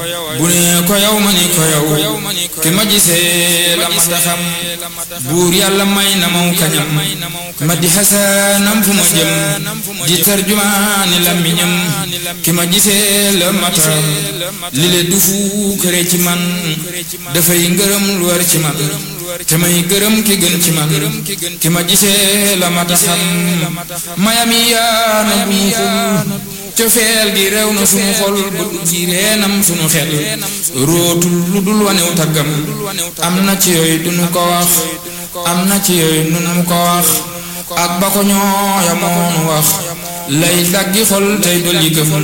bu ne ko yow ma ni ko yow ki ma gisee la ma taxam buur yàlla may na maw kañam ma di xasaanam fu ma jëm di tarjumaani làmmiñam ki ma gisee la ma taxam li le du fu këree ci man dafay ngërëm lu war ci man te may gërëm ki gën ci man ki ma gisee la ma taxam mayam yi yaana bu mu xul cofeel gi réew na sunu xol bu ci reenam sunu xel rootul lu dul wanew taggam am na ci yooyu dunu ko wax am na ci yooyu nunu ko wax ak ba ko ñooya moonu wax lay daggi xol tey dolli gëm